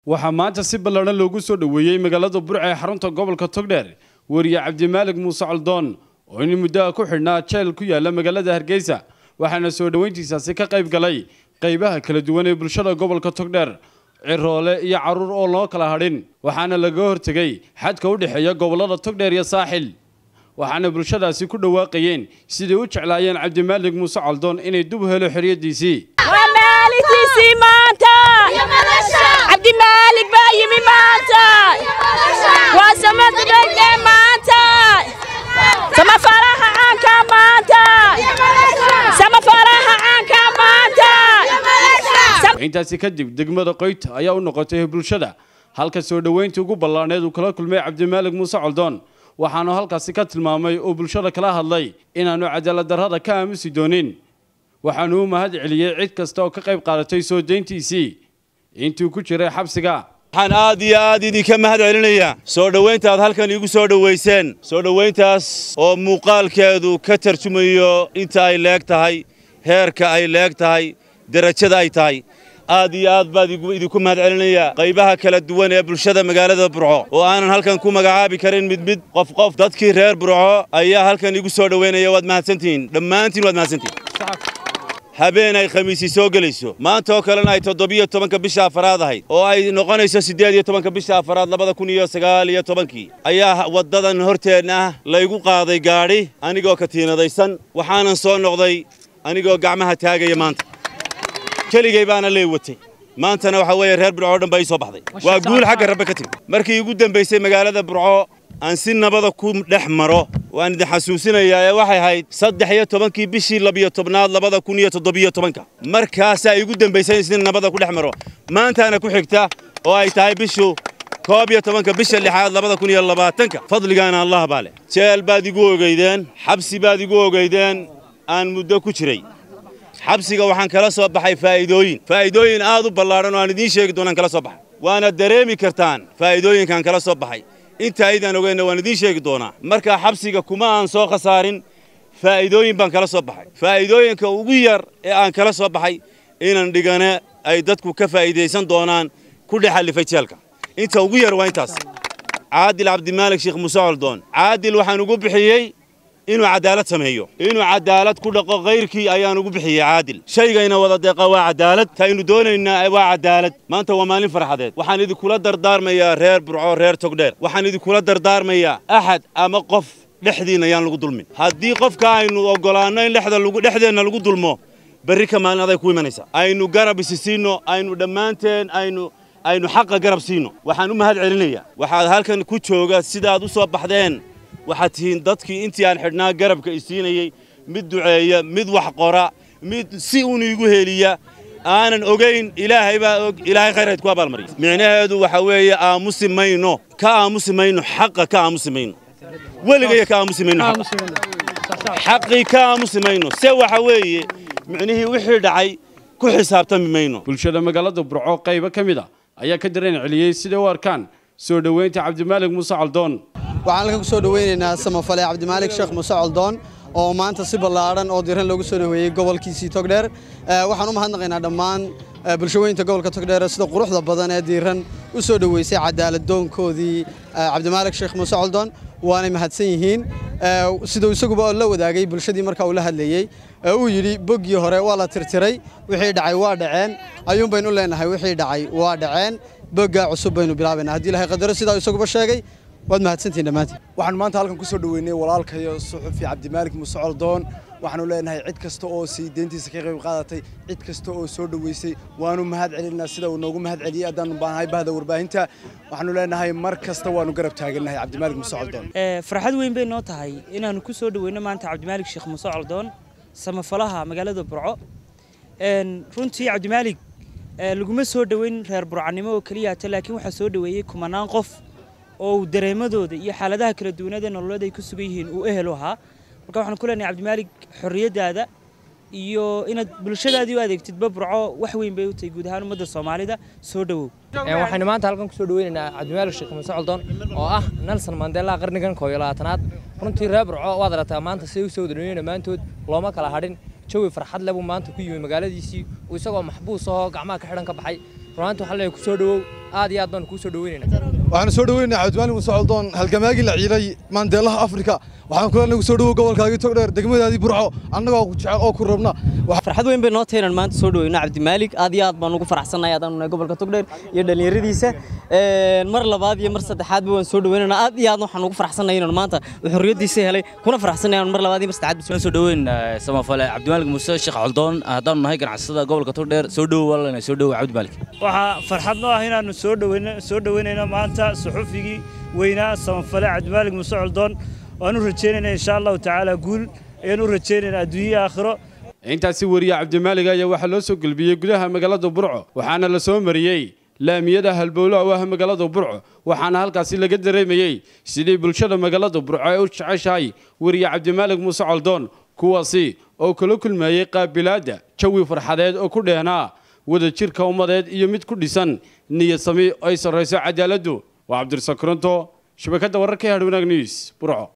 waxaa maanta si ballaadhan loogu soo dhoweeyey magaalada burca ee xarunta gobolka togdheer weriye cabdimaalig muuse caldoon oo in muddoa ku xidhnaa jeel ku yaala magaalada hargeysa waxaana soo dhoweyntiisaasi ka qayb galay qaybaha kala duwan ee bulshada gobolka togdheer ciroole iyo carruur oo loo kala hadhin waxaana laga hortegay xadka u dhexeeya gobollada togdheer iyo saaxil waxaana bulshadaasi ku dhawaaqayeen siday u jeclaayeen cabdimaalig muuse caldoon inay dub helo xorriyaddiisii waa maalintiisii maanta cabdimaalig baa yimi maanta waa samadhege maanta samafaraha caanka maanta samafaraha caanka maanta intaasi kadib degmada qoyta ayaa u noqotay bulshada halka soo dhoweyntii ugu ballaadhneed uu kala kulmay cabdimaalig muuse caldoon waxaanu halkaasi ka tilmaamay oo bulshada kala hadlay inaannu cadaalad darrada ka aamusi doonin waxaanu u mahad celiyey cid kasta oo ka qayb qaadatay soo deyntiisii intuu ku jiray xabsiga waxaan aad iyo aad idinka mahad celinayaa soo dhowaynta aad halkan iigu soo dhowayseen soo dhowayntaas oo muuqaalkeedu ka tarjumayo inta ay leeg tahay heerka ay leeg tahay derajada ay tahay aad iyo aad baad idinku mahad celinayaa qaybaha kala duwan ee bulshada magaalada burco oo aanan halkan ku magacaabi karin mid mid qof qof dadkii reer burco ayaa halkan iigu soo dhowaynaya waad mahadsantihiin dhammaantiin waad mahadsantihiin habeen ay khamiisi soo gelayso maanta oo kalena ay toddobiyo tobanka bisha afaraad ahayd oo ay noqonayso siddeed iyo tobanka bisha afaraad labada kun iyo sagaal iyo tobankii ayaa waddadan horteenna ah laygu qaaday gaadhi anigoo katiinadaysan waxaanan soo noqday anigoo gacmaha taagaya maanta keligay baana lee watay maantana waxaa weeye reer burco oo dhan baa ii soo baxday waa guul xagga rabbe ka timi markii igu dambaysay magaalada burco aan si nabada ku dhex maro waan idin xasuusinayaa ee waxay ahayd saddex iyo tobankii bishii labiyo tobnaad labada kun iyo toddobiyo tobanka markaasaa igu dambaysay in si nabada ku dhex maro maantaana ku xigta oo ay tahay bishu koob iyo tobanka bisha lixaad labada kun iyo labaatanka fadligaana allah baa leh jeel baad igu ogeydeen xabsi baad igu ogeydeen aan muddo ku jiray xabsiga waxaan kala soo baxay faa'iidooyin faa'iidooyin aad u ballaadhan oo aan idiin sheegi doonaan kala soo baxay waana dareemi kartaan faa'iidooyinkaan kala soo baxay inta aydaan ogeynna waan idiin sheegi doonaa markaa xabsiga kuma aan soo khasaarin faa'iidooyin baan kala soo baxay faa'iidooyinka ugu yar ee aan kala soo baxay inan dhigane ay dadku ka faa'iidaysan doonaan ku dhex allifay jeelka inta ugu yar waa intaas caadil cabdimaalig sheekh muuse coldoon caadil waxaan ugu bixiyey inuu cadaalad sameeyo inuu cadaalad ku dhaqo kayrkii ayaan ugu bixiyey caadil shaygayna wada deeqa waa cadaalad taynu doonaynaa waa cadaalad maanta waa maalin farxadeed waxaan idinkula dardaarmayaa reer burco reer togdheer waxaan idinkula dardaarmayaa axad ama qof dhexdiinna yaan lagu dulmin haddii qofka aynu oggolaanno in dhexdeenna lagu dulmo berri ka maalin aday ku imanaysaa aynu garab isi siinno aynu dhammaanteen aynu aynu xaqa garab siinno waxaan u mahad celinayaa waxaad halkan ku jooga sidaad u soo baxdeen waxaad tihiin dadkii intii aan xidhnaa garabka isiinayey mid duceeya mid wax qora mid si uun iigu heliya aanan ogayn ilaahay baa og ilaahay khayrhayd ku abaalmariya micnaheedu waxa weeye aamusi mayno ka aamusi mayno xaqa ka aamusi mayno weligaya ka aamusi mayno xaqii ka aamusi mayno se waxa weeye micnihii wixii dhacay ku xisaabtami mayno bulshada magaalada burco qaybo ka mid a ayaa ka dareen celiyey siday u arkaan soo dhoweynta cabdimaalig muuse caldoon waxaan halkan ku soo dhoweynaynaa samafale cabdimaalig sheekh muuse coldoon oo maanta si ballaadhan oo diran loogu soo dhoweeyey gobolkiisii togdheer waxaan u mahadnaqaynaa dhammaan bulshaweynta gobolka togdheer sida quruxda badan ee diiran u soo dhoweysay cadaaladdoonkoodii cabdimaalig sheekh muuse coldoon waanay mahadsan yihiin siduu isaguba la wadaagay bulshadii markaa uu la hadlayey uu yidhi boggii hore waa la tirtiray wixii dhacay waa dhaceen ayuun baynu u leenahay wixii dhacay waa dhaceen boggaa cusub baynu bilaabaynaa haddii ilahay qadaro sidaa isaguba sheegay waad mahadsantihin dhammaantiin waxaan maanta halkan ku soo dhoweynay walaalkayo suxufi cabdimaalig muuse coldoon waxaanu leenahay cid kasta oo sii deyntiisa ka qayb qaadatay cid kasta oo soo dhoweysay waanu mahad celinaa sida uu noogu mahad celiyey haddaanu baanahay bahda warbaahinta waxaanu leenahay mar kasta waanu garab taagannahay cabdimaalig muuse coldoon farxad weyn bay noo tahay inaannu ku soo dhoweyno maanta cabdimaalig sheekh muuse coldoon samafalaha magaalada burco runtii cabdimaalig laguma soo dhoweyn reer burcanimo oo keliyaata laakiin waxaa soo dhoweeyey kumanaan qof oo uu dareemadooda iyo xaaladaha kala duwanada nololeed ay ku sugan yihiin uu ehel u ahaa marka waxaan ku leenahay cabdimaalig xorriyaddaada iyo inaad bulshadaadii u adeegtidba burco wax weyn bay u tahay guud ahaan ummadda soomaalida soo dhowow waxaynu maanta halkan kusoo dhoweynaynaa cabdimaalig sheekh muuse coldoon oo ah nelson mandela qarnigan koob iyo labaatanaad runtii reer burco waad aragtaa maanta siday u soo wadadhoweyn dhammaantood looma kala hadhin jawi farxad leh buu maanta ku yimi magaaladiisii uu isagoo maxbuus ahoo gacmaha ka xidhan ka baxay runaantii waxaa leeyahay ku soo dhowow aad iyo aad baan kuu soo dhaweynayna waxaanu soo dhaweynaynaa cabdimaalig muuse coldoon halgamaagii la ciiday maandeelaha afrika waxaan kula nagu soo dhawow gobolkaagii togdheer degmadaadii burco annagoo ku jecel oo ku rabna farxad weyn bay noo tahay inaan maanta soo dhaweyno cabdimaalig aad iyo aad baan ugu faraxsannahay haddaan nahay gobolka togdheer iyo dhallinyaradiisa mar labaad iyo mar saddexaadba waan soo dhaweynana aad iyo aad waxaan ugu faraxsannahay inaan maanta xorriyaddiisa helay kuna faraxsannahay inaan mar labaad iyo mar saddexaad soo dhaweyn samafale cabdimaalig muuse sheekh coldoon haddaanu nahay ganacsatada gobolka togdheer soo dhowo walaalana soo dhowo cabdimaalig waxaa farxad noo ah inaannu soo dhaweyno soo dhaweynayno maanta suxufigii weynaa samafale cabdimaalig muuse coldoon waan u rajaynayna insha allahu tacaala guul ayaan u rajaynaynaa adduunye aakhiro intaasi wariye cabdimaalig ayaa waxaa loo soo gelbiyey gudaha magaalada burco waxaana la soo mariyey laamiyada halbowlaha u ah magaalada burco waxaana halkaasi laga dareemayey sidii bulshada magaalada burco ay u jeceshahay wariye cabdimaalig muuse coldoon kuwaasi oo kala kulmayey qaabilaadda jawi farxadeed oo ku dheehnaa wadajirka ummadeed iyo mid ku dhisan niyad sami ay sarrayso cadaaladdu waa cabdirasaaq koronto shabakadda wararka ee hadhwanaag news burco